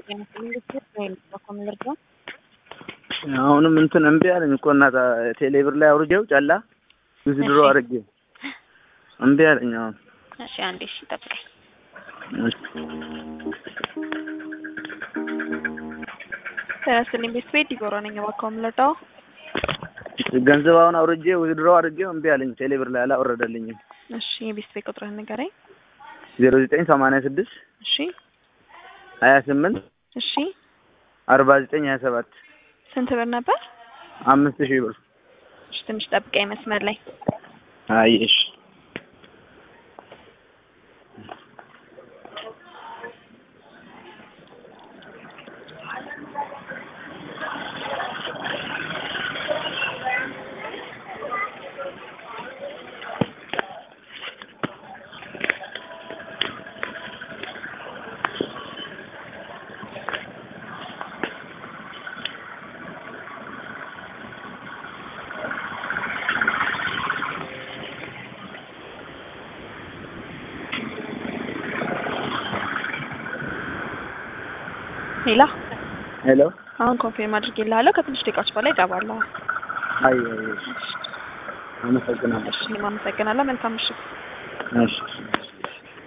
አሁንም እንትን እምቢ አለኝ እኮ እናት ቴሌብር ላይ አውርጄው ጨላ ዊዝድሮ እሺ። አድርጌ እምቢ አለኝ። አሁን እሺ አንዴ እሺ ጠብቀኝ። እሺ። ተነስልኝ ቤት ቤት ዲቦራ ነኝ። እባክዎ የምለዳው ገንዘብ አሁን አውርጄ ዊዝድሮ አድርጌው እምቢ አለኝ። ቴሌብር ላይ አላወረደልኝም። እሺ የቤት ቤት ቁጥርህን ንገረኝ። ዜሮ ዘጠኝ ሰማንያ ስድስት እሺ ሀያ ስምንት እሺ አርባ ዘጠኝ ሀያ ሰባት ስንት ብር ነበር? አምስት ሺህ ብር። እሺ ትንሽ ጠብቀኝ መስመር ላይ አይ እሺ ሌላ ሄሎ አሁን ኮንፊርም አድርጌልሃለሁ። ከትንሽ ደቂቃዎች በላይ እገባለሁ። አይ አይ እሺ አመሰግናለሁ። እሺ እኔም አመሰግናለሁ። መልካም ምሽት። እሺ